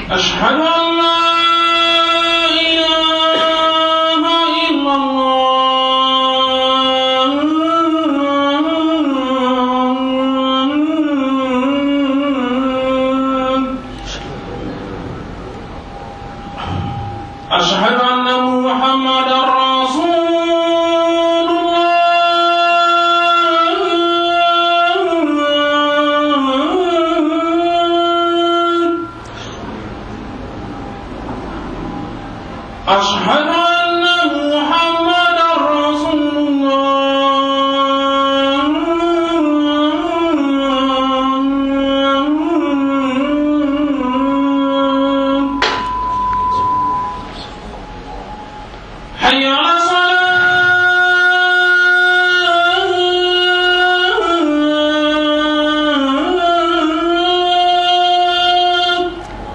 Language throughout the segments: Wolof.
أشهد أن لا إله إلا الله أشهد أن محمدا رسول الله أشهد أن محمدا رسول الله حي على الصلاة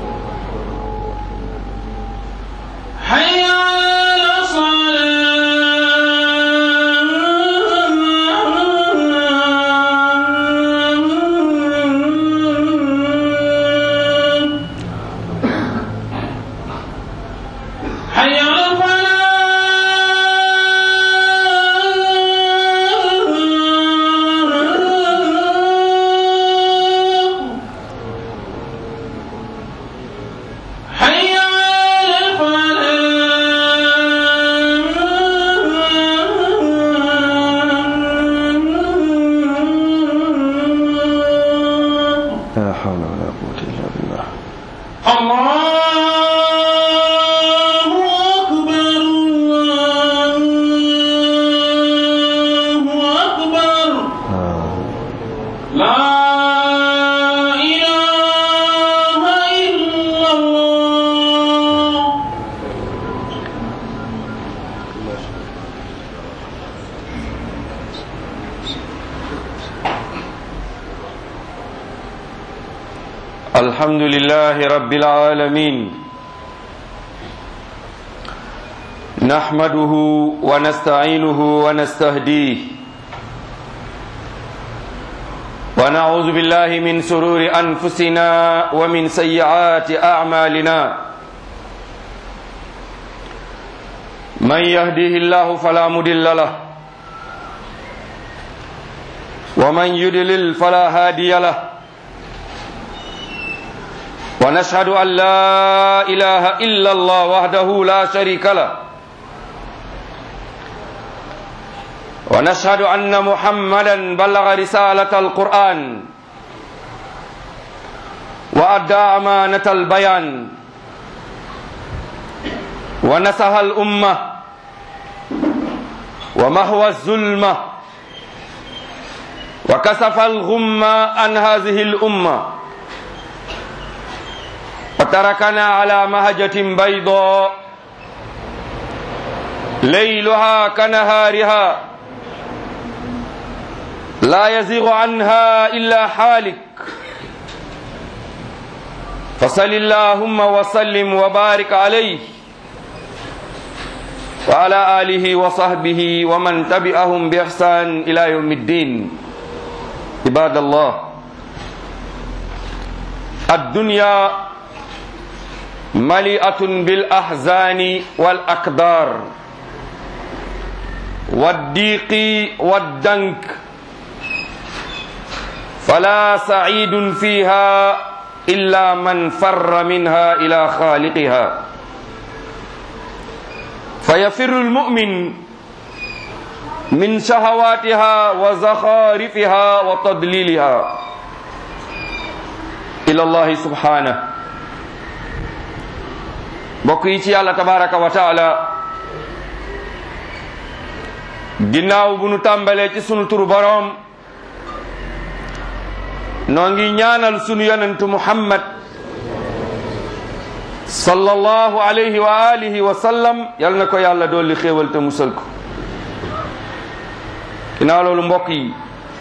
حي على الصلاة حي على الفلاح حي على الفلاح لا حول ولا قوة إلا بالله الله أكبر الله أكبر آه. لا إله إلا الله الحمد لله رب العالمين نحمده ونستعينه ونستهديه ونعوذ بالله من سرور أنفسنا ومن سيئات أعمالنا من يهديه الله فلا مضل له ومن يضلل فلا هادي له ونشهد أن لا إله إلا الله وحده لا شريك له ونشهد أن محمدا بلغ رسالة القرآن وأدى أمانة البيان ونسها الأمة ومهوى الظلمة وكسف الغمة عن هذه الأمة وتركنا على مهجة بيضاء ليلها كنهارها لا يزيغ عنها إلا حالك فصل اللهم وسلم وبارك عليه وعلى آله وصحبه ومن تبعهم بإحسان إلى يوم الدين عباد الله الدنيا مليئة بالأحزان والأقدار والضيق والدنك فلا سعيد فيها إلا من فر منها إلى خالقها فيفر المؤمن من شهواتها وزخارفها وتضليلها إلى الله سبحانه mbokk yi ci yàlla tabaraka wa taala ginnaaw bu nu tàmbalee ci sunu turu boroom noo ngi ñaanal sunu yonentu muhammad sallallahu alayhi wa alihi wa sallam yal na ko yàlla dolli xéewal te musal ko ginnaaw loolu mbokk yi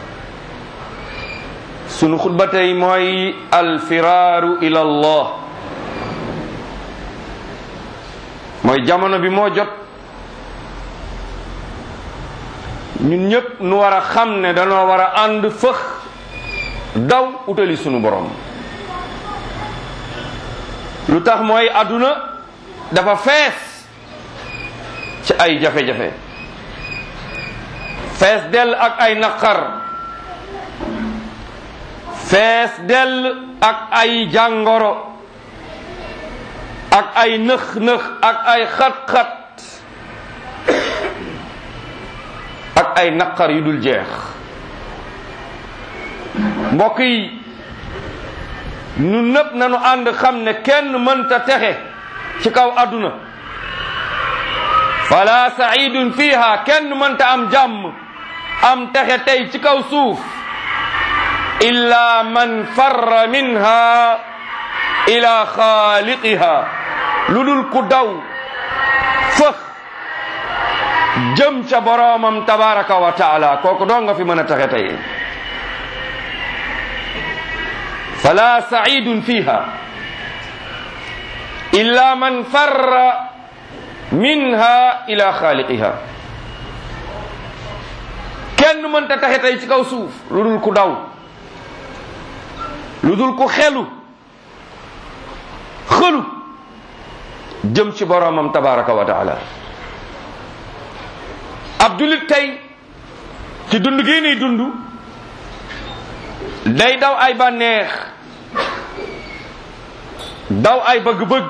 sunu xutba tey mooy alfiraaru ila allah mooy jamono bi moo jot ñun ñëpp nu war a xam ne danoo war a ànd fëx daw utali sunu borom lu tax mooy àdduna dafa fees ci ay jafe-jafe fees dell ak ay naqar fees dell ak ay jàngoro ak ay nëx-nëx ak ay xat-xat ak ay naqar yu dul jeex mbokk yi ñun nëpp nañu ànd xam ne kenn mënta texe ci kaw àdduna fala saidun fiha kenn mënta am jàmm am texe tey ci kaw suuf illa man farra minha ila xaaliqiha lu dul ku daw fëx jëm ca boroomam tabaraka wa taala kooku doo nga fi mën a taxe tey fala saidun fiha illa man farra minha ila xaaliqiha kenn mënta taxe tey ci kaw suuf lu dul ku daw lu dul ku xelu xëlu jëm ci boroomam tabaraka wa taala ab julit tey ci dund gii nii dund day daw ay bànneex daw ay bëgg-bëgg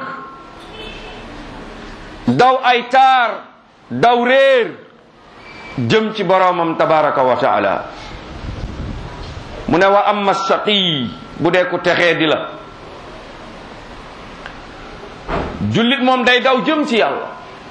daw ay taar daw réer jëm ci boroomam tabaraka wa taala mu ne wa amma shaqi bu dee ku texee di la jullit moom day daw jëm ci yàlla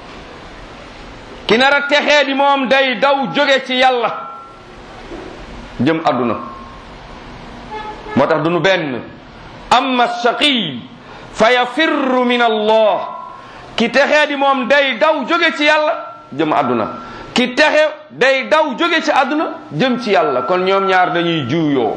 ki nar a texee di moom day daw jóge ci yàlla jëm àdduna moo tax dunu benn amma shaqi fa yafirru min allah ki texee di moom day daw jóge ci yàlla jëm àdduna ki texe day daw jóge ci àdduna jëm ci yàlla kon ñoom ñaar dañuy juuyoo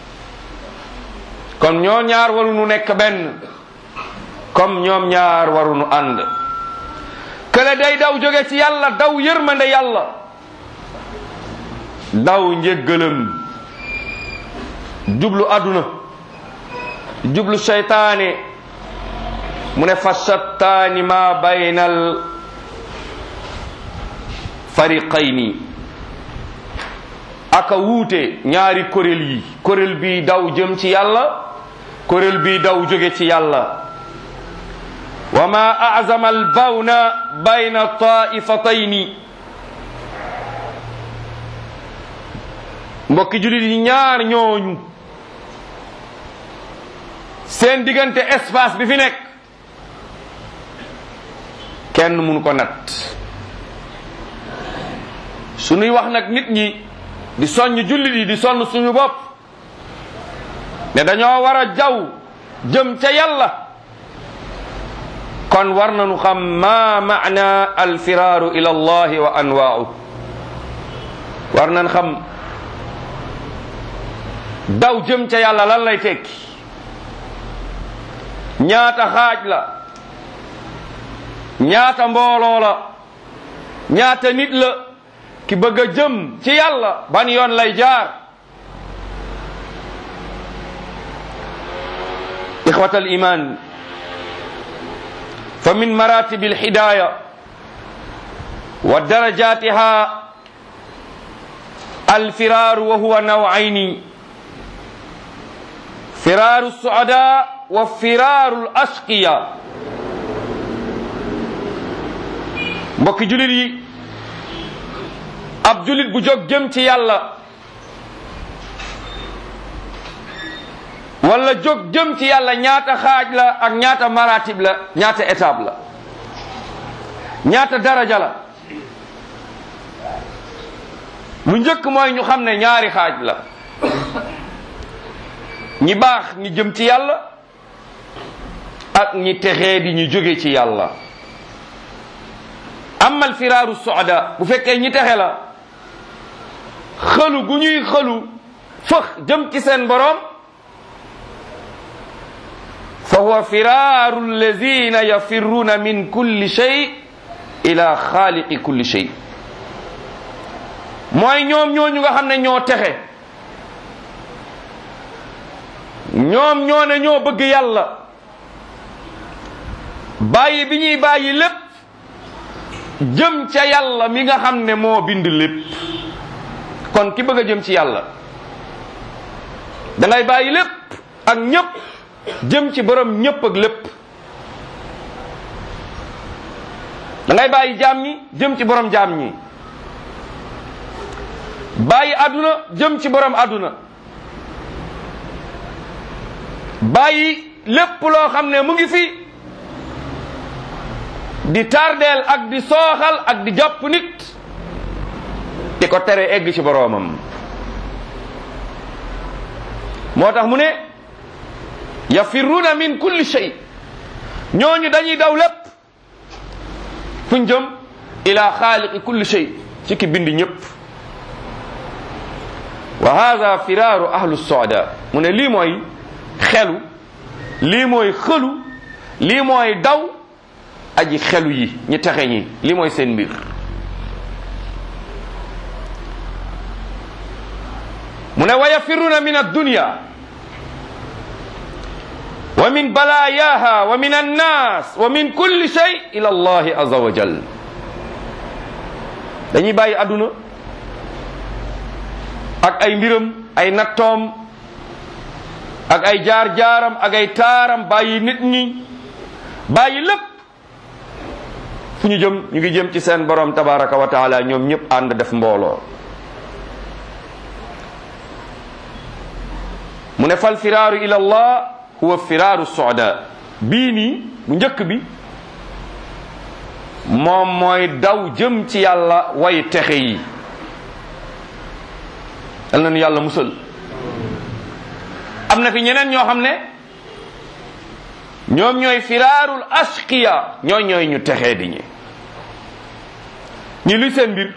kon ñoom ñaar waruñu nekk benn comme ñoom ñaar waruñu ànd kële day daw jóge ci yàlla daw yërmande yàlla daw njéggalam jublu àdduna jublu seytaane mu ne fa shattaani ma baynal fariqayni aka wuute ñaari kuréel yi kuréel bi daw jëm ci yàlla kuréel bi daw jóge ci yàlla wa ma azama albawna bayna taifatayni mbokki julit yi ñaar ñooñu seen diggante espace bi fi nekk kenn mënu ko nat suñuy wax nag nit ñi di soññ jullit yi di sonn suñu bopp ne dañoo war a jaw jëm ca yàlla kon war nañu xam ma maana alfiraaru ila allahi wa anwaau war nañ xam daw jëm ca yàlla lan lay tekki ñaata xaaj la ñaata mbooloo la ñaata nit la ki bëgg a jëm ci yàlla ban yoon lay jaar ixwata al iman fa min maratib al hidaya wa darajatiha al firar wa huwa naw'aini firaru suada wa firaru al ashqiya mbokki julit yi ab julit bu jóg jëm ci yàlla wala jóg jëm ci yàlla ñaata xaaj la ak ñaata maratib la ñaata étape la ñaata daraja la lu njëkk mooy ñu xam ne ñaari xaaj la ñi baax ñi jëm ci yàlla ak ñi texee di ñu jóge ci yàlla amal firaaru soda bu fekkee ñi texe la xëlu gu ñuy xëlu fëx jëm ci seen boroom fa huwa firaaru allazina yafirruuna min kulli shay ila xaaliqi kulli shay mooy ñoom ñooñu nga xam ne ñoo texe ñoom ñoo ne ñoo bëgg yàlla bàyyi bi ñuy bàyyi lépp jëm ca yàlla mi nga xam ne moo bind lépp kon ki bëgg a jëm ci yàlla da ngay bàyyi lépp ak ñépp jëm ci borom ñépp ak lépp da ngay bàyyi jaam ñi jëm ci borom jaam ñi bàyyi àdduna jëm ci borom àdduna bàyyi lépp loo xam ne mu ngi fi di tardeel ak di sooxal ak di jàpp nit di ko tere egg ci boroomam moo tax mu ne yafirruuna min kulli shay ñooñu dañuy daw lépp fuñ jëm ila xaaliqi kulli shay ci ki bind ñëpp wa hada firaaru ahlu soda mu ne lii mooy xelu lii mooy xëlu lii mooy daw aji xelu yi ñi texe ñi lii mooy seen mbir mu ne wa yafirruuna min addunya wa min balaayaha wa min annaas wa min kulli shay ila allahi azza wa jal dañuy bàyyi àdduna ak ay mbiram ay nattoom ak ay jaar-jaaram ak ay taaram bàyyi nit ñi bàyyi lépp fu ñu jëm ñu ngi jëm ci seen borom tabaraka wa taala ñoom ñëpp ànd def mbooloo mu ne fal firaaru ila allah huwa firaaru soda bii nii bu njëkk bi moom mooy daw jëm ci yàlla way texe yi yal nañu yàlla musal am na fi ñeneen ñoo xam ne ñoom ñooy firaarul ashqiya ñooy ñooy ñu texee di ñi ñi luy seen mbir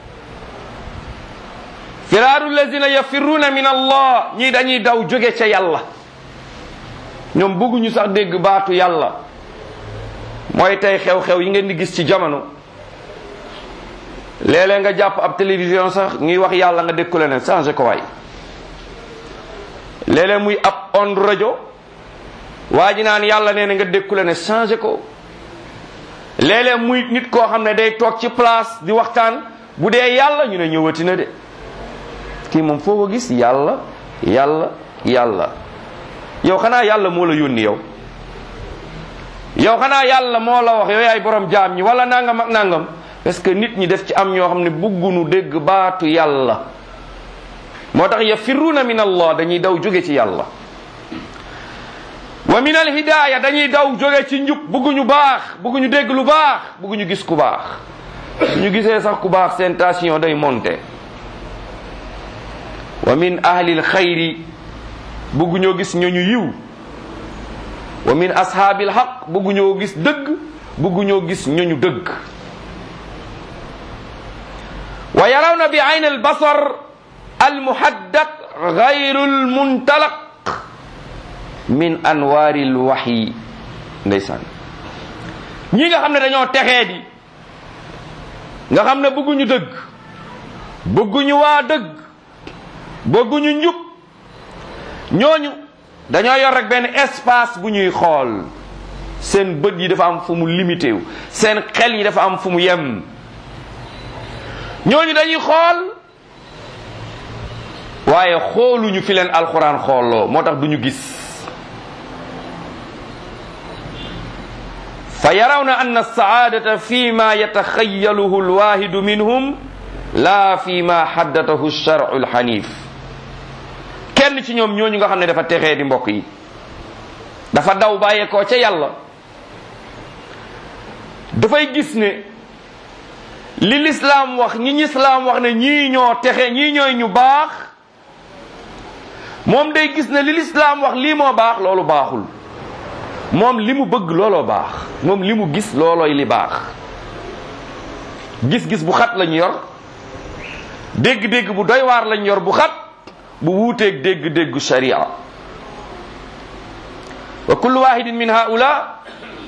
firaaru lazina yafirruuna min allah ñii dañuy daw jóge ca yàlla ñoom bëgguñu sax dégg baatu yàlla mooy tey xew-xew yi ngeen di gis ci jamono léeg-léeg nga jàpp ab télévision sax ñuy wax yàlla nga dégg ku leneen changé ko waay léeg-léeg muy ab on rajo waa ji naan yàlla nee na nga dégg ku leneen changé ko léeg-léeg muy nit koo xam ne day toog ci place di waxtaan bu dee yàlla ñu ne ñëwati na de kii moom foo ko gis yàlla yàlla yàlla yow xanaa yàlla moo la yónni yow yow xanaa yàlla moo la wax yow yaay borom jaam ñi wala nangam ak nangam parce que nit ñi def ci am ñoo xam ne buggunu dégg baatu yàlla moo tax yafirruuna min allah dañuy daw jóge ci yàlla wa min alhidaaya dañuy daw jóge ci njub bugguñu baax bugguñu dégg lu baax bugguñu gis ku baax ñu gisee sax ku baax seen tension day monter wa min ahlil xayri bugguñoo gis ñooñu yiw wa min ashaabil xaq bugguñoo gis dëgg bugguñoo gis ñooñu dëgg wa yarawna bi ayn al basar al muhaddaq gayru al muntalaq min anwaari al waxyi ndeysaan ñi nga xam ne dañoo texee di nga xam ne bëgguñu dëgg bëgguñu waa dëgg bëgguñu njub ñooñu dañoo yor rek benn espace bu ñuy xool seen bët yi dafa am fu mu limité wu seen xel yi dafa am fu mu yem ñooñu dañuy xool waaye xooluñu fi leen alxuraan xooloo moo tax duñu gis fa yarawna anna saadata fi ma yataxayaluhu alwahidu minhum la fi ma haddatahu alsharcu alxanif kenn ci ñoom ñooñu nga xam ne dafa texee di mbokk yi dafa daw bàyyeekoo ca yàlla dafay gis ne li lislaam wax ñi lislaam wax ne ñii ñoo texe ñii ñooy ñu baax moom day gis ne li lislaam wax lii moo baax loolu baaxul moom li mu bëgg looloo baax moom li mu gis loolooy li baax gis-gis bu xat lañu yor dégg-dégg bu doy waar lañu yor bu xat bu wuuteeg dégg-déggu sharia wa kullu wahidin min haula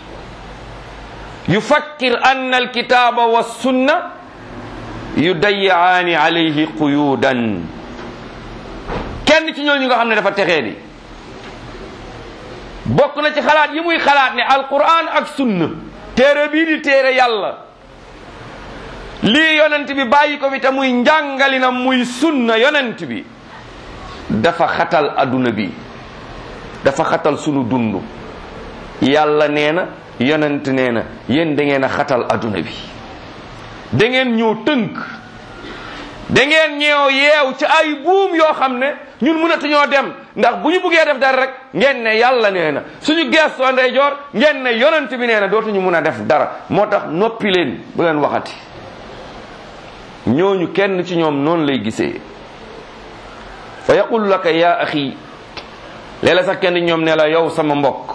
yufakkir anna alkitaba wassunna yudayiaani alayhi quyudan kenn ci ñooñu nga xam ne dafa texee di bokk na ci xalaat yi muy xalaat ne alquran ak sunna téere bii di téere yàlla lii yonent bi bàyyi ko fi te muy njàngalinam muy sunna yonent bi dafa xatal adduna bi dafa xatal sunu dund yàlla nee na yonent nee na yéen da ngeen a xatal adduna bi da ngeen ñëw tënk da ngeen ñëw yeew ci ay buum yoo xam ne ñun mënatuñoo dem ndax bu ñu buggee def dara rek ngeen ne yàlla nee na suñu geestoo ndeyjoor ngeen ne yonent bi nee na dootuñu mun a def dara moo tax noppi leen bu leen waxati ñooñu kenn ci ñoom noonu lay gisee fa yaqulu laka ya axi léeg-la sax kenn ñoom ne la yow sama mbokk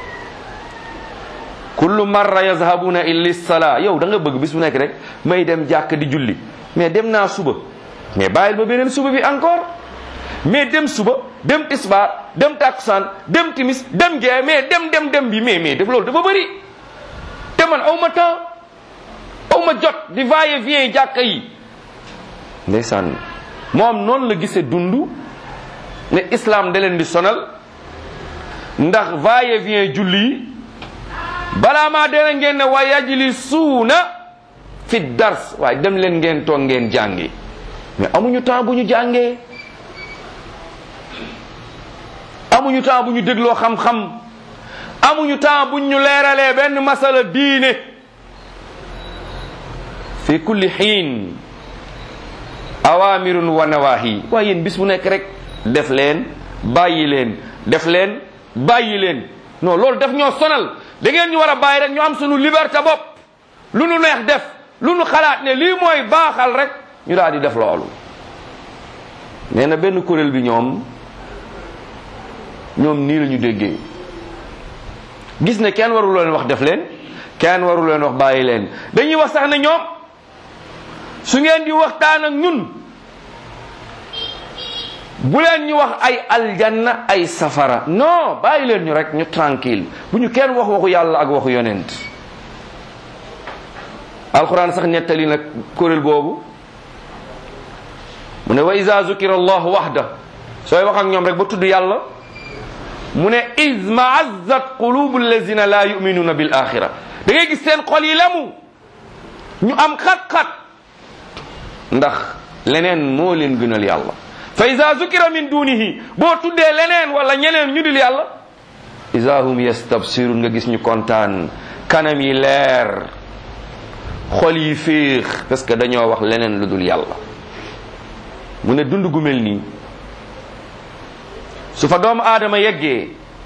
kullu marra yazhabuna illa sala yow da nga bëgg bis bu nekk rek may dem jàkk di julli mais dem naa suba mais bàyyil ba beneen suba bi encore mais dem suba dem tisbaar dem takkusaan dem timis dem gee mais dem dem dem bi mais mais def loolu dafa bëri te man aw ma temps aw ma jot di va et vient jàkka yi ndeysaan moom noonu la gisee dund ne islam da leen di sonal ndax va et vient julli yi balaa maa dee ngeen ne wa yajlisuuna fi dars waaye dem leen ngeen toog ngeen jàngi mais amuñu temps bu ñu jàngee amuñu temps bu ñu dégloo xam-xam amuñu temps bu ñu leeralee benn masala diine fi kulli xiin awamirun wa nawahi waaye yéen bis bu nekk rek def leen bàyyi leen def leen bàyyi leen non loolu daf ñoo sonal da ngeen ñu war a bàyyi rek ñu am suñu liberté bopp lu nu neex def lu nu xalaat ne lii mooy baaxal rek ñu daal di def loolu nee na benn kuréel bi ñoom ñoom nii la ñu déggee gis ne kenn warul leen wax def leen kenn warul leen wax bàyyi leen dañuy wax sax ne ñoom su ngeen di waxtaan ak ñun bu leen ñu wax ay aljanna ay safara non bàyyi leen ñu rek ñu tranquille bu ñu kenn wax waxu yàlla ak waxu yonent alquran sax nettali nag kuréel boobu mu ne wa iza zukira allahu waxda sooy wax ak ñoom rek ba tudd yàlla mu ne iz maazzat qulubu allazina la yuminuna bil axira da ngay gis seen xol yi lemu ñu am xat-xat ndax leneen moo leen gënal yàlla fa iza zukira min dunihi boo tuddee leneen wala ñeneen ñu dul yàlla iza hum yastabsirun nga gis ñu kontaan kanam yi leer xol yi féex parce que dañoo wax leneen lu dul yàlla mu ne dund gu mel nii su fa doomu aadama yeggee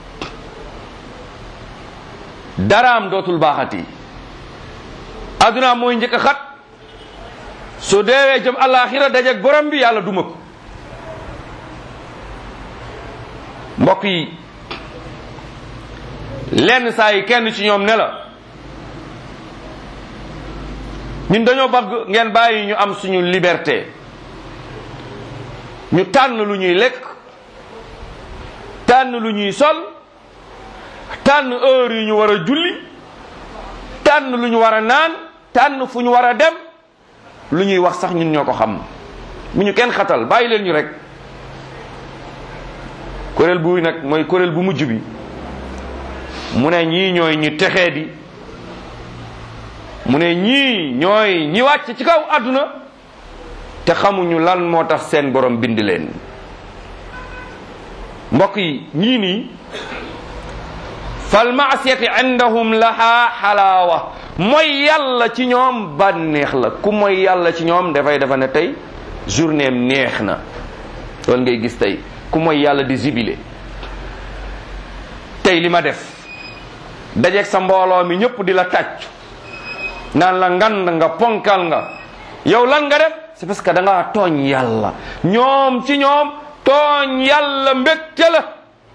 daraam dootul baaxati adduna mooy njëkk a xat su deewee jëm alaxira dajeeg borom bi yàlla duma ko mbokk yi lenn saa yi kenn ci ñoom ne la ñun dañoo bëgg ngeen bàyyi ñu am suñu liberté ñu tànn lu ñuy lekk tànn lu ñuy sol tànn heure yi ñu war a julli tànn lu ñu war a naan tànn fu ñu war a dem lu ñuy wax sax ñun ñoo ko xam mu ñu kenn xatal bàyyi leen ñu rek kuréel bu nag mooy kuréel bu mujj bi mu ne ñii ñooy ñi texee di mu ne ñii ñooy ñi wàcc ci kaw àdduna te xamuñu lan moo tax seen borom bind leen mbokk yi ñii nii fal maasiyati indahum laha xalaawa mooy yàlla ci ñoom bànneex la ku mooy yàlla ci ñoom dafay dafa ne tey journée am neex na loolu ngay gis tey ku mooy yàlla di jibile tey li ma def dajeeg sa mbooloo mi ñëpp di la tàccu naan la ngand nga ponkal nga yow lan nga def c'est parce que da ngaa tooñ yàlla ñoom ci ñoom tooñ yàlla mbégte la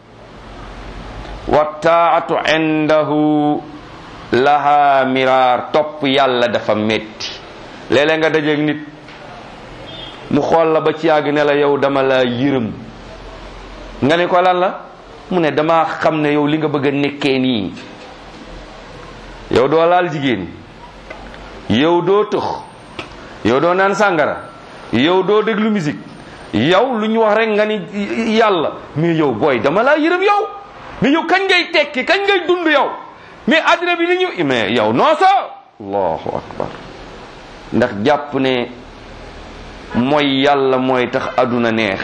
wa taatu indahu laha miraar topp yàlla dafa metti léeg-léeg nga dajeeg nit mu xool la ba ci yàgg ne la yow dama la yërëm nga ne ko lan la mu ne dama xam ne yow li nga bëgg a nekkee nii yow doo laal jigéen yow doo tëx yow doo naan sàngara yow doo déglu musique yow lu ñu wax rek nga ni yàlla mais yow booy dama laa yërëm yow mais yow kañ ngay tekki kañ ngay dund yow mais addina bi ni ñu mais yow non so allahu akbar ndax jàpp ne mooy yàlla mooy tax adduna neex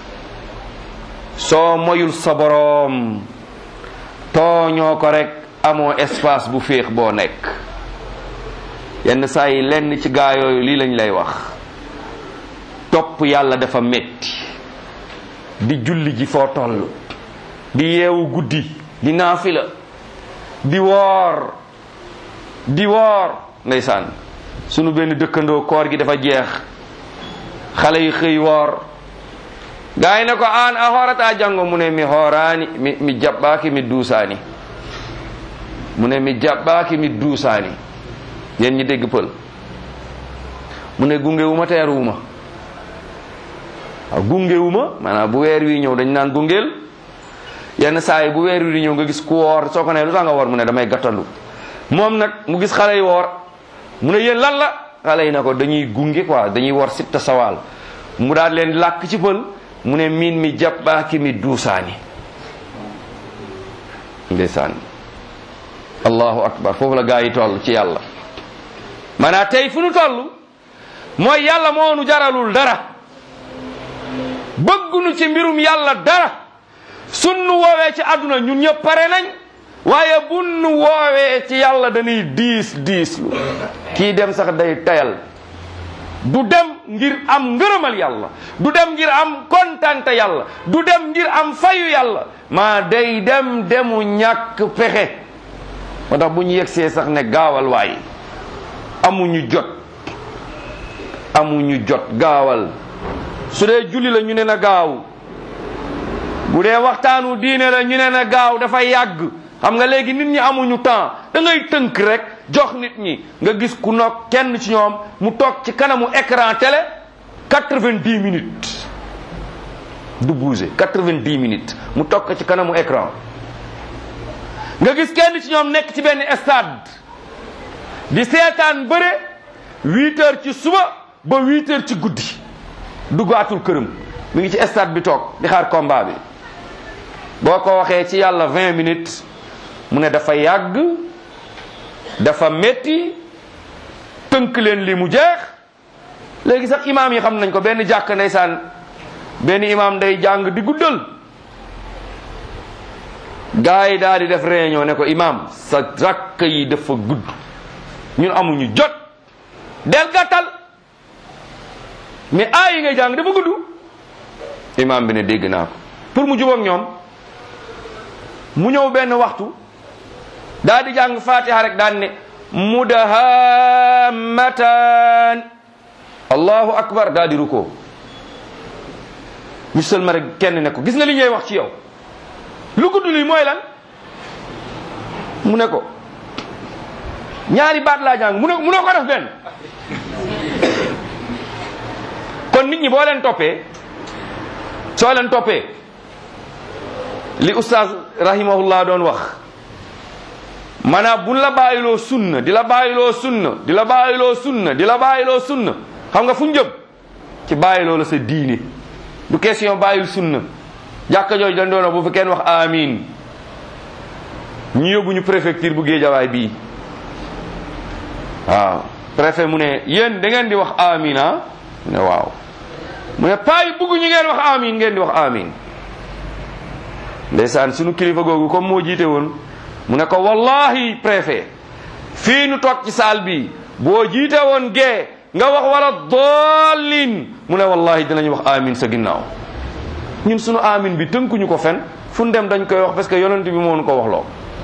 soo moyul sa boroom tooñoo ko rek amoo espace bu féex boo nekk yenn saa yi lenn ci gaa yooyu lii lañ lay wax topp yàlla dafa metti di julli ji foo toll di yeewu guddi di naafila di woor di woor ndeysaan sunu benn dëkkandoo koor gi dafa jeex xale yi xëy woor gaa yi ne ko aan a hoorata janngo mu ne mi hooraani mi mi jaɓɓaaki mi duusaani mu ne mi jaɓɓaaki mi duusaani yéen ñi dégg pël mu ne gungewuma teeruwuma waaw gungewuma maanaam bu weer wi ñëw dañ naan gungeel yenn saa yi bu weer wi di ñëw nga gis ku woor soo ko ne lu tax nga woor mu ne damay gàttandu moom nag mu gis xale yi woor mu ne yéen lan la xale yi ne ko dañuy gunge quoi dañuy woor sitta sawaal mu daal leen làkk ci pël mu ne miin mi jàppaaki mi duusaani ndeysaan allahu akbar foofu la gaa yi toll ci yàlla maanaam tey fu nu toll mooy yàlla moo nu jaralul dara bëggunu ci mbirum yàlla dara sunnu woowee ci àdduna ñun ñëpp pare nañ waaye bunnu woowee ci yàlla dañuy diis diis lu kii dem sax day tayal du dem ngir am ngërëmal yàlla du dem ngir am kontante yàlla du dem ngir am fayu yàlla maa day dem demu ñàkk pexe moo tax bu ñu yegsee sax ne gaawal waay amuñu jot amuñu jot gaawal su dee julli la ñu ne na gaaw bu dee waxtaanu diine la ñu ne na gaaw dafa yàgg xam nga léegi nit ñi amuñu temps da ngay tënk rek jox nit ñi nga gis ku noog kenn ci ñoom mu toog ci kanamu écran télé quatre-vingt-dix minutes du bouger quatre-vingt-dix minutes mu toog ko ci kanamu écran nga gis kenn ci ñoom nekk ci benn stade di seetaan bëre huit heures ci suba ba huit heures ci guddi duggaatul këram mi ngi ci stade bi toog di xaar combat bi boo ko waxee ci yàlla vingt minutes mu ne dafa yàgg dafa metti tënk leen li mu jeex léegi sax imaam yi xam nañ ko benn jàkk ndeysaan benn imaam day jàng di guddal gaa yi daal di def réunion ne ko imaam sa rakk yi dafa gudd ñun amuñu jot del gàttal mais aay yi ngay jàng dafa gudd imaam bi ne dégg naa ko pour mu jubóog ñoom mu ñëw benn waxtu daal di jàng fatiha rek daan ne mudahammatan allahu akbar daal di ruko ñu sëlma rek kenn ne ko gis nga li ñuy wax ci yow lu gudd lii mooy lan mu ne ko ñaari baat laa jàng mu ne mu ne ko def benn kon nit ñi boo leen toppee soo leen toppee li oustaz rahimahullah doon wax maanaam buñ la bàyyiloo sunna di la bàyyiloo sunna di la bàyyiloo sunna di la bàyyiloo sunna xam nga fu ñu jëm ci bàyyiloo la sa diine du question bàyyil sunna jàkka jooju dañ doon wax bu fi kenn wax amin ñu yóbbu ñu préfecture bu géejawaay bii waaw préfet mu ne yéen da ngeen di wax amin ah mu ne waaw mu ne paa yi bugg ñu ngeen wax amin ngeen di wax amin ndeysaan sunu kilifa googu comme moo jiite woon mu ne ko wallahi préfet fii nu toog ci saal bi boo jiite woon gee nga wax wala dollin mu ne wallahi dinañu wax amin sa ginnaaw ñun sunu amin bi tënkuñu ko fen fu ñu dem dañ koy wax parce que yonent bi moo nu ko wax loo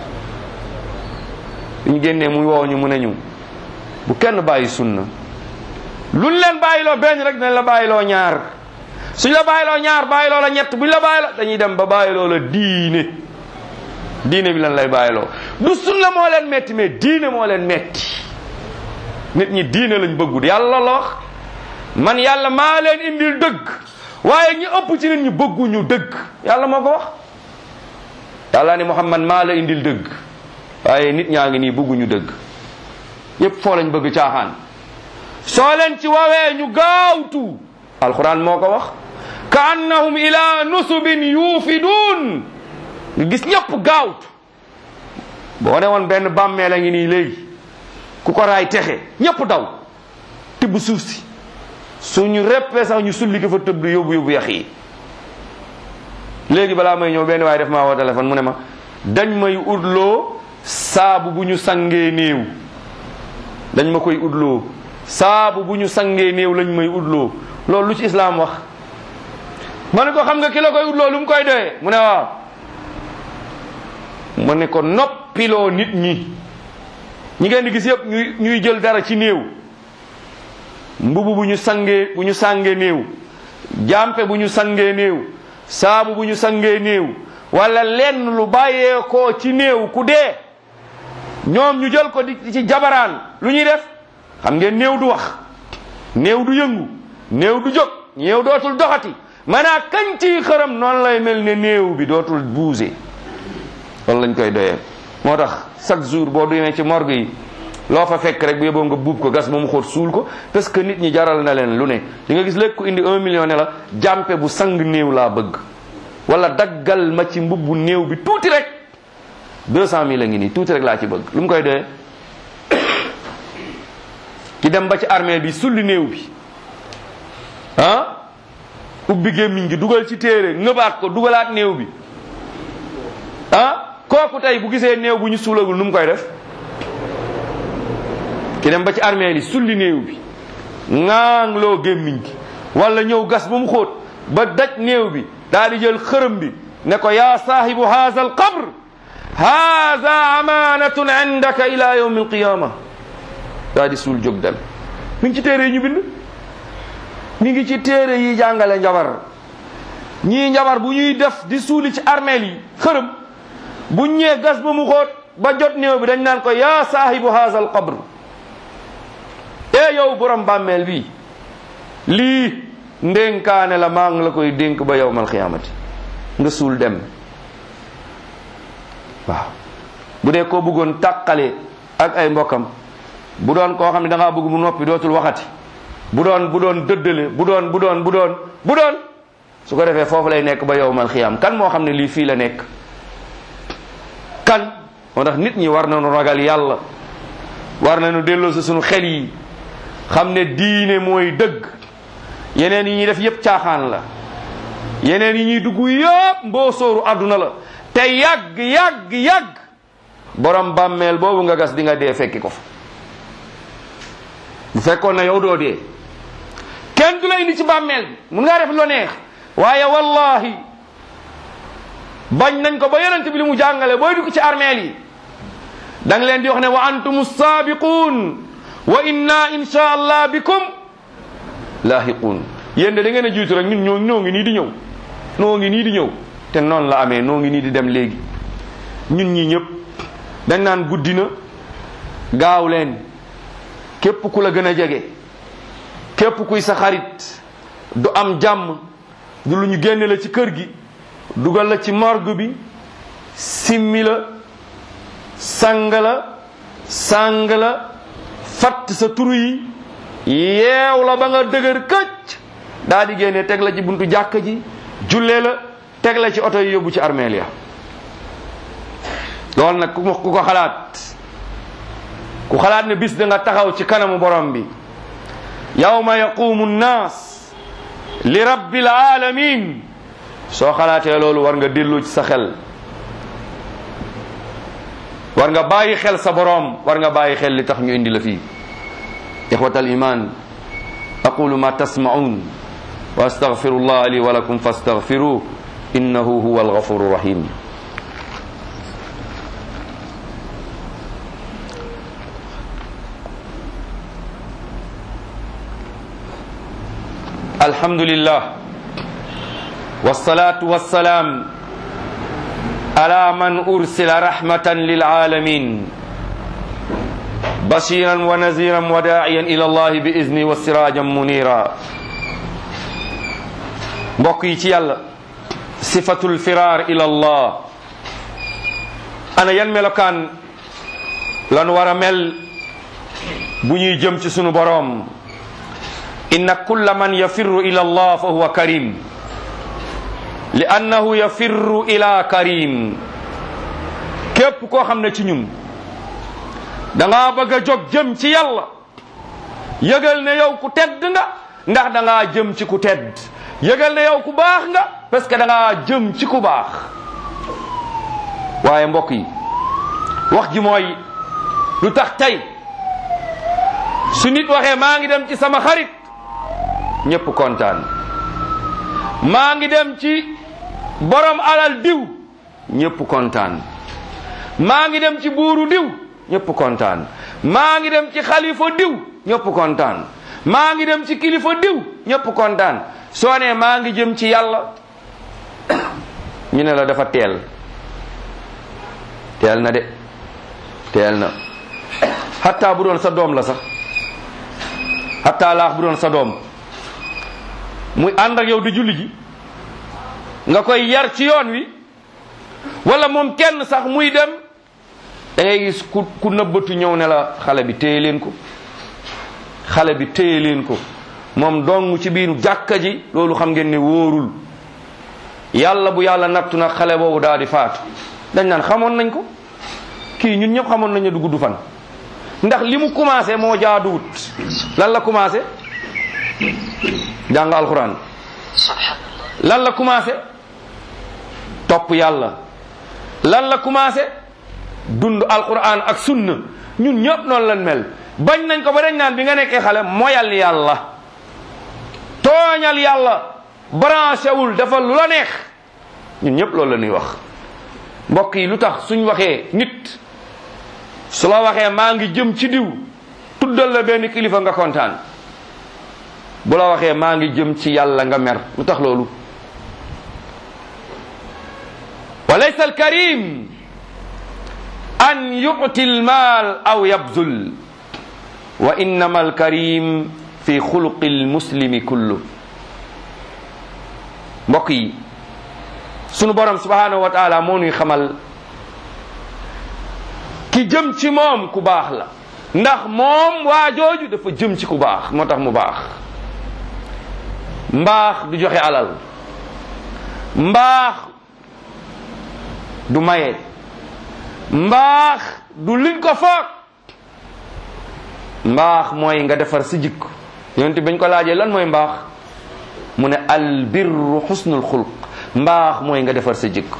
ñu génnee muy woo ñu mu ne ñu bu kenn bàyyi sunna luñ leen bàyyiloo benn rek dinañ la bàyyiloo ñaar suñ la bàyyiloo ñaar bàyyiloo la ñett buñ la bàyyiloo dañuy dem ba bàyyiloo la diine diine bi lan lay bàyyiloo du sunna moo leen metti mais diine moo leen metti nit ñi diine lañ bëggu yàlla la wax man yàlla maa leen indil dëgg waaye ñi ëpp ci nit ñi bëgguñu dëgg yàlla moo ko wax yàlla ni Muhammad maa la indil dëgg waaye nit ñaa ngi nii bëgguñu dëgg yépp foo lañ bëgg caaxaan soo leen ci wawee ñu gaawtu alquran moo ko wax ka annahum ila nusubin yuufidun nga gis ñëpp gaawut boo ne woon benn bàmmeel a ngi nii léegi ku ko raay texe ñëpp daw tibb suuf si suñu reppee sax ñu sulli ko fa tëdd yóbbu yóbbu yax yi léegi balaa may ñëw benn waaye def maa woo téléphone mu ne ma dañ may utloo saabu bu ñu sangee néew dañ ma koy utloo saabu bu ñu sangee néew lañ may utloo loolu lu ci islaam wax ma ne ko xam nga ki la koy utloo lu mu koy doyee mu ne waaw ma ne ko noppiloo nit ñi ñi ngeen di gis yëpp ñuy ñuy jël dara ci néew mbubu bu ñu sangee bu ñu sangee néew jàmpe bu ñu sangee néew saabu bu ñu sangee néew wala lenn lu bàyyeekoo ci néew ku dee ñoom ñu jël ko di ci jabaraan lu ñuy def xam ngeen néew du wax néew du yëngu néew du jóg néew dootul doxati maanaa kañ ciy xëram noonu lay mel ne néew bi dootul bouger loolu lañ koy doyee moo tax chaque jour boo demee ci morgue yi loo fa fekk rek bu yeboo nga buub ko gas ba mu xóot suul ko parce que nit ñi jaral na leen lu ne di nga gis léegi ku indi un million ne la jàmpe bu sang néew laa bëgg wala daggal ma ci mbubbu néew bi tuuti rek deux cent mille a ngi nii tuuti rek laa ci bëgg lu mu koy doyee ki dem ba ci armée bi sulli néew bi ah ubbi gémmiñ gi dugal ci téere ngëbaat ko dugalaat néew bi ah kooku tey bu gisee néew bu ñu suulagul nu mu koy def ki dem ba ci armée li sulli néew bi ŋaang loo gémmiñ gi wala ñëw gas ba mu xóot ba daj néew bi daal di jël xërëm bi ne ko yaa saahibu haza al qabr haza amanatun indaka ila yawmi alqiyama daal di suul jóg dem mi ngi ci téere yi ñu bind mi ngi ci téere yi jàngale njabar ñii njabar bu ñuy def di suuli ci armeel yi xërëm bu ñëwee gas ba mu xóot ba jot néew bi dañ naan ko yaa saahibu haza al qabr e yow borom bàmmeel bi lii ndénkaane la maa ngi la koy dénk ba yowmal xiyaamati nga suul dem waaw bu dee koo bëggoon tàqale ak ay mbokkam bu doon koo xam ne da ngaa bëgg mu noppi dootul waxati bu doon bu doon dëddale bu doon bu doon bu doon bu doon su ko defee foofu lay nekk ba yowmal xiyaam kan moo xam ne lii fii la nekk kan moo tax nit ñi war nañu ragal yàlla war nañu delloo si suñu xel yi xam ne diine mooy dëgg yeneen yi ñuy def yépp caaxaan la yeneen yi ñuy dugg yépp mboosóoru àdduna la te yàgg yàgg yàgg borom bàmmeel boobu nga gas di nga dee fekki ko fa bu fekkoon na yow doo dee kenn du la indi ci bàmmeel bi mun ngaa def lo neex waaye wallahi bañ nañ ko ba yonent bi li mu jàngale booy dugg ci armeel yi da nga leen di wax ne wa antum saabiquun wa inna insha allah bikum laahiquun yéen de da ngeen a jiitu rek ñun ñoo ñoo ngi nii di ñëw noo ngi nii di ñëw te noonu la amee noo ngi nii di dem léegi ñun ñi ñëpp dañ naan guddi na gaaw leen képp ku la gën a jege képp kuy sa xarit du am jàmm du lu ñu génne la ci kër gi dugal la ci morgue bi simmi la sang la sang la fatt sa turu yi yeew la ba nga dëgër këcc daa di génne teg la ci buntu jàkk ji jullee la teg la ci oto yi yóbbu ci armeel ya loolu nag ku ku ko xalaat ku xalaat ne bis da nga taxaw ci kanamu borom bi yawma yaqumu nnaas li rabbil alamin soo xalaatee loolu war nga dellu ci sa xel war nga bàyyi xel sa borom war nga bàyyi xel li tax ñu indi la fii ixwat al iman aqulu ma tasmaun wa astaghfiru llah li wa lakum fastaghfiruh innahu huwa alghafuru rahim الحمد لله والصلاة والسلام على من أرسل رحمة للعالمين بشيرا ونذيرا وداعيا إلى الله بإذنه وسراجا منيرا بقي يالا صفة الفرار إلى الله أنا ينمل كان لن ورمل بني جمت سنو بروم inna kulla man yafirru ila allah fa huwa karim li annahu yafirru ila karim képp koo xam ne ci ñun da ngaa bëgg a jóg jëm ci yàlla yëgal ne yow ku tedd nga ndax da ngaa jëm ci ku tedd yëgal ne yow ku baax nga parce que da ngaa jëm ci ku baax waaye mbokk yi wax ji mooy lu tax tey su nit waxee maa ngi dem ci sama xarit ñépp kontaan maa ngi dem ci borom alal diw ñépp kontaan maa ngi dem ci buuru diw ñépp kontaan maa ngi dem ci xalifa diw ñépp kontaan maa ngi dem ci kilifa diw ñépp kontaan soo nee maa ngi jëm ci yàlla ñu ne la dafa teel teel na de teel na hatta bu doon sa doom la sax hatta laax bu doon sa doom muy ànd ak yow di julli ji nga koy yar ci yoon wi wala moom kenn sax muy dem da ngay gis ku ku nëbbatu ñëw ne la xale bi téye leen ko xale bi téye leen ko moom dong ci biiru jàkka ji loolu xam ngeen ne wóorul yàlla bu yàlla nattu nag xale boobu daal di faatu dañ naan xamoon nañ ko kii ñun ñëpp xamoon nañ ne du gudd fan ndax li mu commencé moo jaaduwut lan la commencé jàng alxuraan lan la commencé topp yàlla lan la commencé dund alquran ak sunna ñun ñëpp noonu lan mel bañ nañ ko ba dañ naan bi nga nekkee xale moyal yàlla tooñal yàlla branché wul dafa lu la neex ñun ñëpp loolu la ñuy wax mbokk yi lu tax suñ waxee nit su la waxee maa ngi jëm ci diw tuddal la benn kilifa nga kontaan bu la waxee maa ngi jëm ci yàlla nga mer lu tax loolu wa laysa alkarim an yu'ti almal aw yabzul wa innama alkarim fi xuluqi almuslimi kullu mbokk yi sunu borom subhanahu wa taala moo nuy xamal ki jëm ci moom ku baax la ndax moom waa jooju dafa jëm ci ku baax moo tax mu baax mbaax du joxe alal mbaax du maye mbaax du liñ ko foog mbaax mooy nga defar sa jikko yonent bañ ko laajee lan mooy mbaax mu ne al birru xusnul xulq mbaax mooy nga defar sa jikko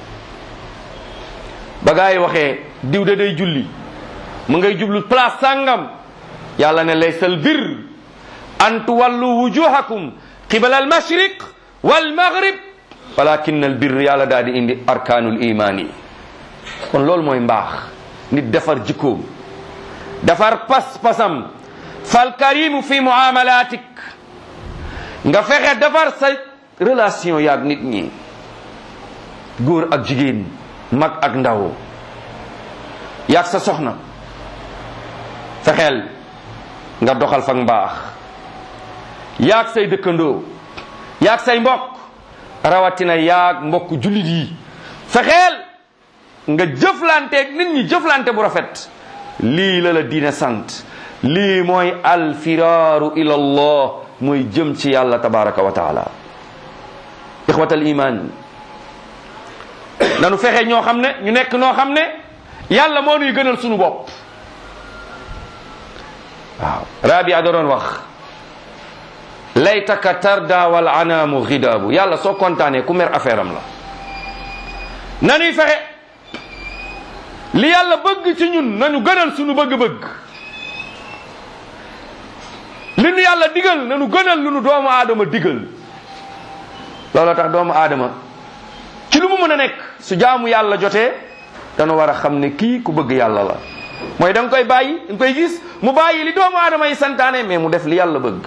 ba gaa yi waxee diw de day julli mu ngay jublu place sàngam yàlla ne laysa al bir an tuwallu wujuhakum qibala al mashriq wal maghrib walakin al bir yàlla daal di indi arkaanul imaan yi kon loolu mooy mbaax nit defar jikkoom defar pas-pasam fal karimu fi muamalatik nga fexe defar sa relation yaag nit ñi góor ak jigéen mag ak ndaw yaag sa soxna fexeel nga doxal fa mbaax yaag say dëkkandoo yaag say mbokk rawatina yaag mbokk jullit yi fexeel nga jëflanteeg nit ñi jëflante bu rafet lii la la diine sant lii mooy alfiraaru ila allah mooy jëm ci yàlla tabaraka wa taala ixwat al iman nanu fexe ñoo xam ne ñu nekk noo xam ne yàlla moo nuy gënal sunu bopp waaw rabia da doon wax laytaka tarda wal anaamu xidaabu yàlla soo kontaanee ku mer affaire am la nanuy fexe li yàlla bëgg ci ñun nañu gënal sunu bëgg-bëgg li nu yàlla digal nañu gënal lu nu doomu aadama digal loolu tax doomu aadama ci lu mu mën a nekk su jaamu yàlla jotee dana war a xam ne kii ku bëgg yàlla la mooy da nga koy bàyyi da nga koy gis mu bàyyi li doomu aadama yi santaane mais mu def li yàlla bëgg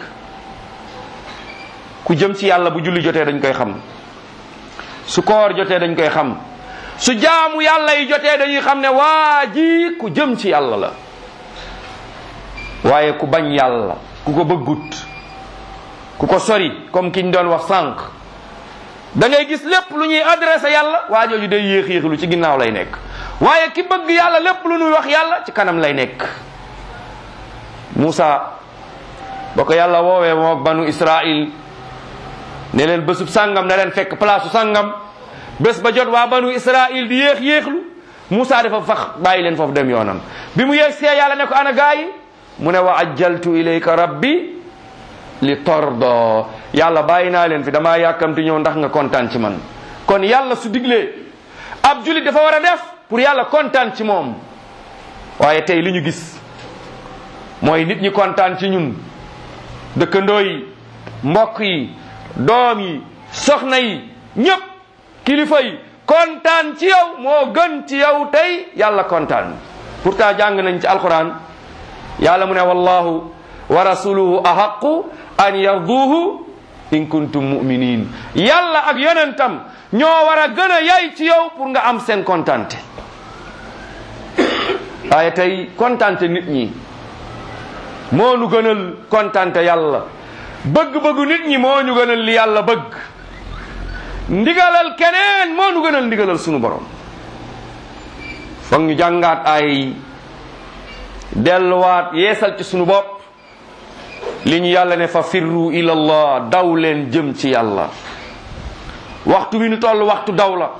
ku jëm ci yàlla bu julli jotee dañ koy xam su koor jotee dañ koy xam su jaamu yàlla yi jotee dañuy xam ne waa ji ku jëm ci yàlla la waaye ku bañ yàlla ku ko bëggut ku ko sori comme ki ñu doon wax sànq da ngay gis lépp lu ñuy adressé yàlla waa jooju day yéex yéexlu ci ginnaaw lay nekk waaye ki bëgg yàlla lépp lu ñuy wax yàlla ci kanam lay nekk Moussa ba ko yàlla woowee moog banu Israil ne leen bésub sàngam na leen fekk place sàngam bés ba jot waa banu israil di yéex yéexlu Moussa dafa fax bàyyi leen foofu dem yoonam bi mu yéeg see yàlla ne ko ana gaa yi mu ne wa ajjaltu ilayka rabbi li tordo yàlla bàyyi naa leen fi damaa yàkkamti ñëw ndax nga kontaan ci man kon yàlla su diglee ab julit dafa war a def pour yàlla kontaan ci moom waaye tey li ñu gis mooy nit ñi kontaan ci ñun dëkkandoo yi mbokk yi doom yi soxna yi ñëpp kilifa yi kontaan ci yow moo gën ci yow tey yàlla kontaan pourtant jàng nañ ci alquran yàlla mu ne wallahu wa rasuluhu ahaqu an yarduhu in kuntum muminin yàlla ak yonentam ñoo war a gën a yay ci yow pour nga am seen kontante waaye tey kontante nit ñi moo nu gënal kontante yàlla bëgg-bëggu nit ñi moo ñu gënal li yàlla bëgg ndigalal keneen moo nu gënal ndigalal sunu borom foog ñu jàngaat ay delluwaat yeesal ci sunu bopp li ñu yàlla ne fa firru ila allah daw leen jëm ci yàlla waxtu wi nu toll waxtu daw la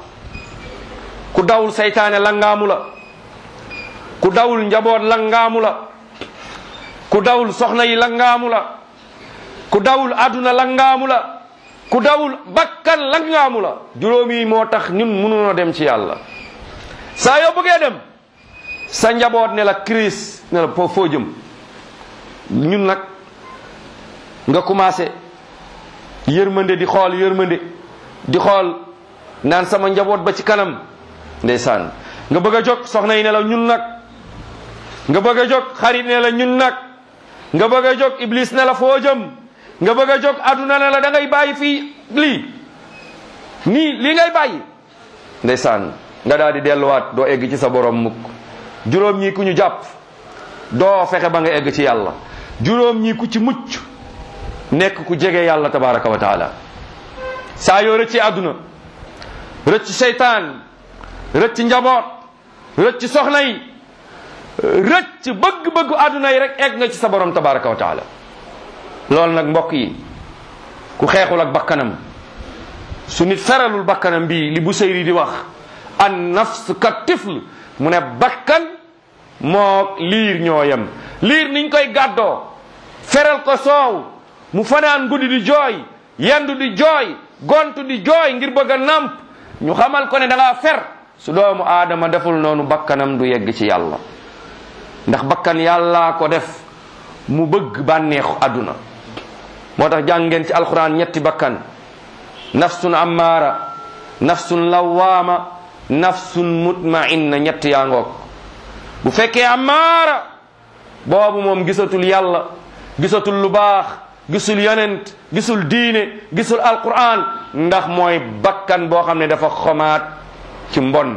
ku dawul seytaane langaamu la ku dawul njaboot langaamu la ku dawul soxna yi langaamu la ku dawul aduna langaamu la ku dawul bakkan langaamu la juróomi moo tax ñun mënuñoo dem ci yàlla saa yoo bëggee dem sa njaboot ne la crise ne la foo foo jëm ñun nag nga commencé yërmande di xool yërmande di xool naan sama njaboot ba ci kanam ndeysaan nga bëgg a jóg soxna yi ne la ñun nag nga bëgg a jóg xarit ne la ñun nag nga bëgg a jóg iblis ne la foo jëm nga bëgg a jóg aduna ne la da ngay bàyyi fii lii nii lii ngay bàyyi ndeysaan nga daal di delluwaat doo egg ci sa borom mukk juróom ñii ku ñu jàpp doo fexe ba nga egg ci yàlla juróom ñii ku ci mucc nekk ku jege yàlla tabaraka wa taala saa yoo rëcc àdduna rëcc seytaan rëcc njaboot rëcc soxna yi rëcc bëgg-bëggu àdduna yi rek egg nga ci sa borom tabaraka wa taala loolu nag mbokk yi ku xeexul ak bakkanam su nit feralul bakkanam bii li bu seyri di wax an nafs ka tifl mu ne bakkan moo liir ñoo yem liir niñ koy gàddoo feral ko soow mu fanaan guddi di jooy yendu di jooy gontu di jooy ngir bëgg a namp ñu xamal ko ne da ngaa fer su doomu aadama deful noonu bakkanam du yegg ci yàlla ndax bakkan yàllaa ko def mu bëgg bànneexu àdduna moo tax jàng ngeen ci alquran ñetti bakkan nafsun ammaara nafsun lawaama nafsun mutmainna ñett yaa ngoog bu fekkee ammaara boobu moom gisatul yàlla gisatul lu baax gisul yonent gisul diine gisul alquran ndax mooy bakkan boo xam ne dafa xomaat ci mbon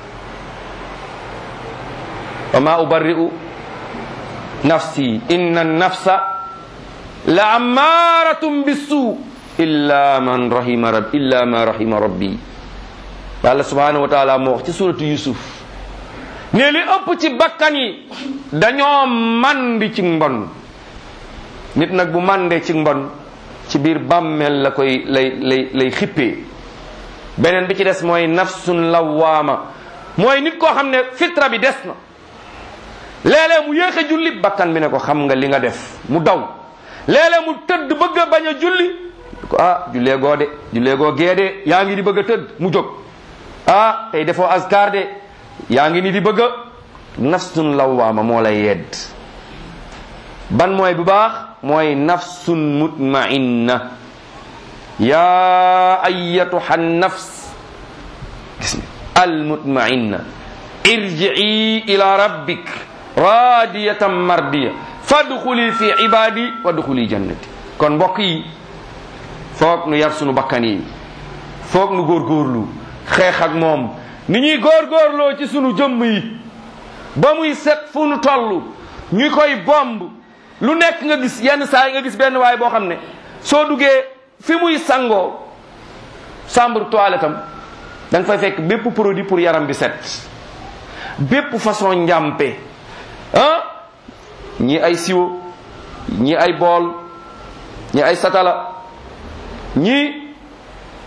wa ma ubarri'u nafsi inna nafsa la ammaratum bisu illa man rahima rab illa ma rahima rabbi yàlla subhanahu wa taala moo wax ci suratu yusuf ne li ëpp ci bakkan yi dañoo mandi ci mbon nit nag bu mandee ci mbon ci biir bàmmeel la koy lay lay lay xippee beneen bi ci des mooy nafsun lawaama mooy nit koo xam ne fitra bi des na léeg-léeg mu yéex a julli bakkan bi ne ko xam nga li nga def mu daw léeg-léeg mu tëdd bëgg a bañ a julli ko ah jullee goo de jullee goo gee de yaa ngi di bëgg a tëdd mu jóg ah tey defoo askar de yaa ngi ni di bëgg a nafsun lawaama moo lay yedd ban mooy bu baax mooy nafsun mutmainna ya ayatuha nafs gis nga al mutmainna irjii ila rabbik radiyatan mardiya fadxuli fi ibadi wadxuli jannati kon mbokk yi foog nu yar sunu bakkan yi foog nu góorgóorlu xeex ak moom ni ñuy góorgóorloo ci sunu jëmm yi ba muy set fu nu toll ñu koy bomb lu nekk nga gis yenn saa yi nga gis benn waay boo xam ne soo duggee fi muy sangoo chambre toilette am da nga fay fekk bépp produit pour yaram bi set bépp façon njàmpe ah ñi ay siwo ñi ay bool ñi ay satala ñi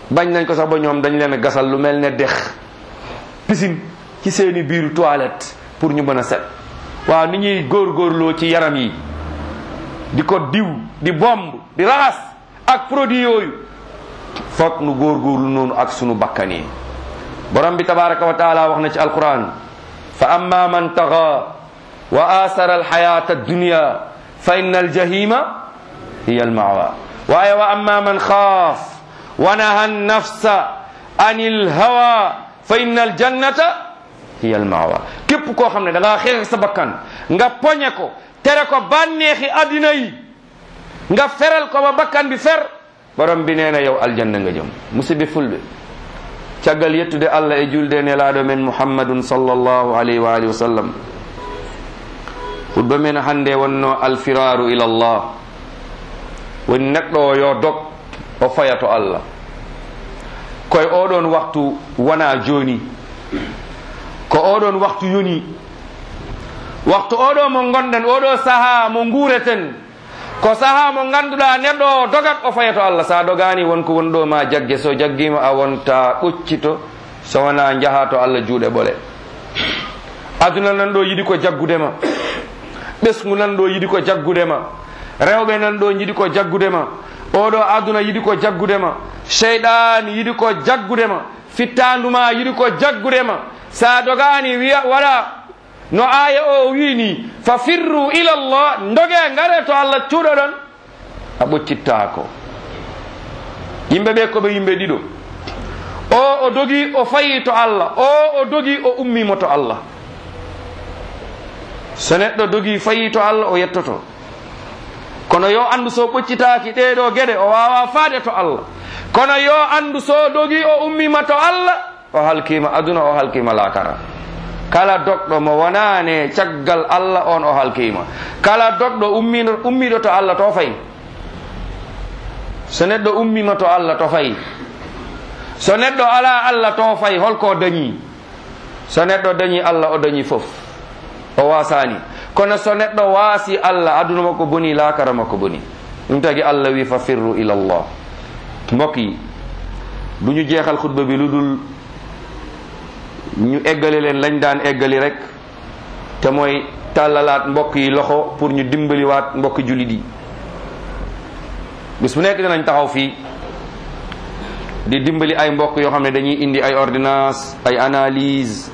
bañ nañ ko sax ba ñoom dañ leen a gasal lu mel ne dex piscine ci seeni biiru toilette pour ñu mën a set waaw ni ñuy góorgóorloo ci yaram yi di ko diw di bomb di raxas ak produit yooyu foog nu góorgóorlu noonu ak sunu bakkan yi borom bi tabaraka wa taala wax na ci alquran fa amma man taxa wa asara alxayata addunya fa inna aljahima hiya almawa waaye wa amma man xaaf wa naha nafsa an ilhawa fa inna aljannata hiya almawa képp koo xam ne da ngaa xeex sa bakkan nga poñe ko tere ko bànneexi addina yi nga feral ko ba bakkan bi fer borom bi nee na yow aljanna nga jëm musidɓe fulɓe caggal yettude allah e julde nelaɗo men muhammadun sallllahu alayhi wa alihi wa sallam hutba men hannde wonno alfiraru ila llah woni neɗɗo o yo dog o faya to allah koye oɗon waktu wona joni ko oɗon waktu yoni waktu oɗo mo gonɗen oɗo saaha mo guureten ko saaha mo ganduɗa neɗɗo o dogat o faya to allah sa dogani wonko wonɗo ma jagge so jaggima a wonta ɓoccito so wona jaaha to allah juuɗe ɓole aduna nan ɗo yiɗi ko jaggudema ɓesgu nan ɗo yiɗi ko jaggudema rewɓe nan ɗo yiɗi ko jaggudema oɗo aduna yiɗi ko jaggudema cheyɗan yiɗi ko jaggudema fittanduma yiɗi ko jaggudema sa dogani wiya waɗa no aya o wini fa firru ila llah doge ngare to allah cuuɗo ɗon a ɓoccittako yimɓe ɓe koɓe yimɓe ɗiɗo o o dogi o fayi to allah o o dogi o ummimo to allah so neɗɗo dogi fayi to allah o yettoto kono yo andu so ɓoccitaki ɗeɗo gueɗe o wawa faade to allah kono yo andu so dogi o ummima to allah o halkima aduna o halkima lakara kala doɗɗo mo wonane caggal allah on o halkima kala doɗɗo ummiɗo ummiɗo to allah to fayi so neɗɗo ummima to allah to fayi so neɗɗo ala allah to fayi holko dañi so neɗɗo dañi allah o dañi foof o wasani kono so neɗɗo waasi allah aduna makko boni lakara makko boni ɗum tagi allah wi fa firru ila llah mbokk yi du ñu jeexal xutba bi lu dul ñu eggali leen lañ daan eggali rek te mooy tàllalaat mbokk yi loxo pour ñu dimbaliwaat mbokk jullit yi bis bu nekk dinañ taxaw fii di dimbali ay mbokk yoo xam ne dañuy indi ay ordonnance ay analyse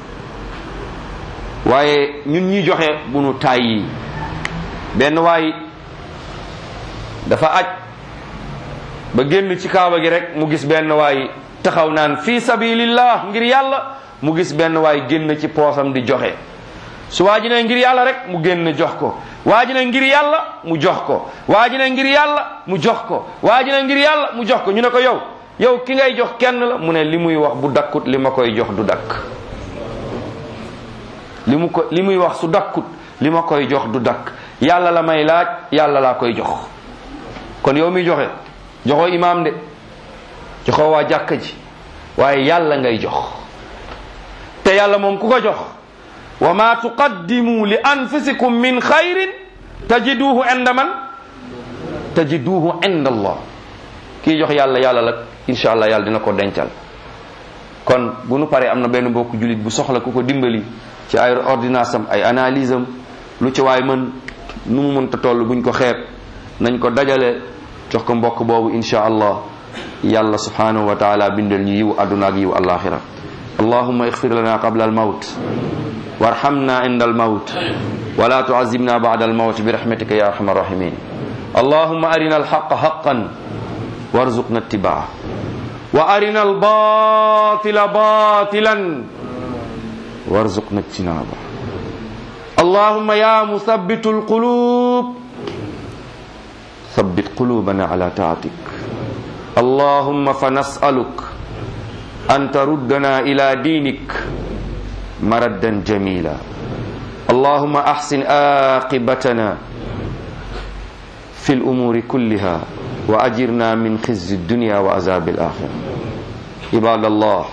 waaye ñun ñi joxe bu nu tàyyi benn waay dafa aj ba génn ci kaaba gi rek mu gis benn waay taxaw naan fi sabilillah ngir yàlla mu gis benn waay génn ci poosam di joxe su waa ji ne ngir yàlla rek mu génn jox ko waa ji ne ngir yàlla mu jox ko waa ji ne ngir yàlla mu jox ko waa ji ne ngir yàlla mu jox ko ñu ne ko yow yow ki ngay jox kenn la mu ne li muy wax bu dakkut li ma koy jox du dakk li mu ko li muy wax su dakkut li ma koy jox du dakk yàlla la may laaj yàlla laa koy jox kon yow mi joxe joxoo imaam de joxoo waa jàkka ji waaye yàlla ngay jox te yàlla moom ku ko jox wa ma tuqaddimu li anfusikum min xayrin tajiduhu inda man tajiduhu inda allah kii jox yàlla yàlla la insha allah yàlla dina ko dencal kon bu nu paree am na benn mbokk julit bu soxla ku ko dimbali ci ay ordonnance am ay analyse am lu ci waay mën nu mu mënta toll buñ ko xeeb nañ ko dajale jox ko mbokk boobu insha allah yàlla subhanahu wa taala bindal ñu yiw adduna ak yiw alaxira allahuma ixfir lana qabla almawt warhamna inda almawt wala tuazibna bada almawt birahmatika ya arhamar rahimin اللهم أرنا الحق حقا وارزقنا اتباعه وأرنا الباطل باطلا وارزقنا اجتنابه اللهم يا مثبت القلوب ثبت قلوبنا على طاعتك اللهم فنسألك أن تردنا إلى دينك مردا جميلا اللهم أحسن عاقبتنا في الأمور كلها وأجرنا من خزي الدنيا وعذاب الآخرة عباد الله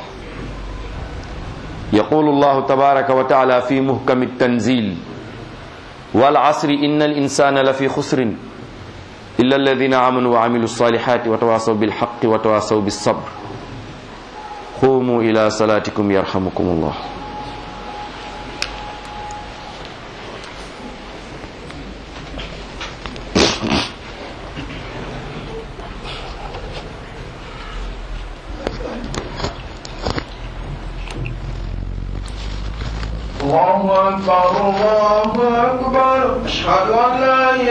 يقول الله تبارك وتعالى في محكم التنزيل والعصر إن الإنسان لفي خسر إلا الذين آمنوا وعملوا الصالحات وتواصوا بالحق وتواصوا بالصبر ila salatikum yarhamukum allah الله أكبر الله أكبر أشهد أن لا إله